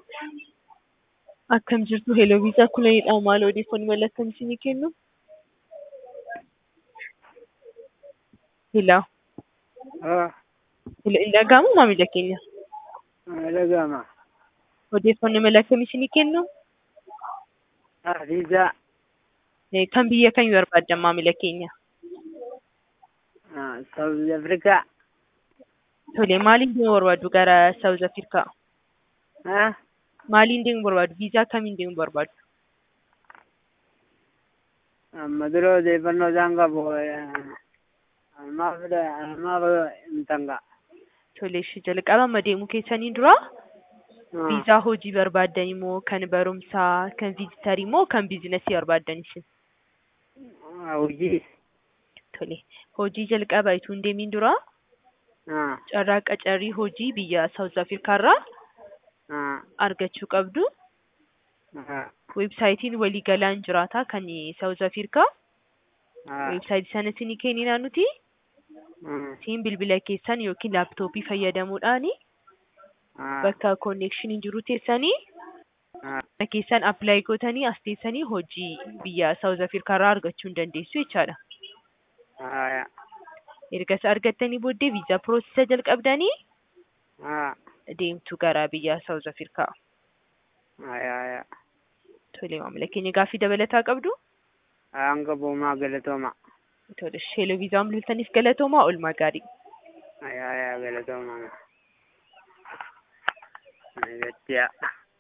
Akkam jirtu Heloo Viisaa Kulanidha. Maal odeeffannoo mala akkamii isinii kennu? Hello. Ah, Hello, hin dhaga'amu maamila keenya? dhaga'ama. Odeeffannoo mala akkamii isinii kennu? Ah, viizaa. Eh, Kan biyya kamii barbaaddan maamila keenya? Ah, South Africa. Tole, maaliin deemuu barbaaddu gara South Africa? Ah, Maaliin deemuu barbaaddu? Viizaa kamiin deemuu barbaaddu? amma dura odeeffannoo isaan qabu. Almaaf almaaf hin tanga. Tole, ishee jalqaba amma deemuu keessanii dura viizaa hojii barbaaddan moo kan barumsaa, kan viizitarii moo kan biizinasii barbaaddan isin? Hojii. Tole, hojii jalqaba utuu hin deemiin dura Ah, carraa qacarrii hojii biyya South Africa irraa ah, argachuu qabdu. ah, Weebsaayitiin waliigalaan jiraata kan South Africa. ah, Weebsaayitii sana isinii kenninaa nuti ah, isin bilbila keessan yookiin laaptooppii fayyadamuudhaan ah, bakka konneekshiniin jiru teessanii ah, bakka keessan appilaayi gootanii as teessanii hojii biyya South Africa irraa argachuu hin dandeessu jechaadha. ah, Erga isa argattanii booddee viizaa piroosesa jalqabdanii ah, deemtu gara biyya South Africa. ah, ah, Tole maamila keenya gaaffii dabalataa qabdu. hanga boomaa galatooma. Tole sheeloo viizaa bilbiltaniif galatoomaa oolmaa gaarii. Ayaa, ayaa, galatooma. Gacciyaa.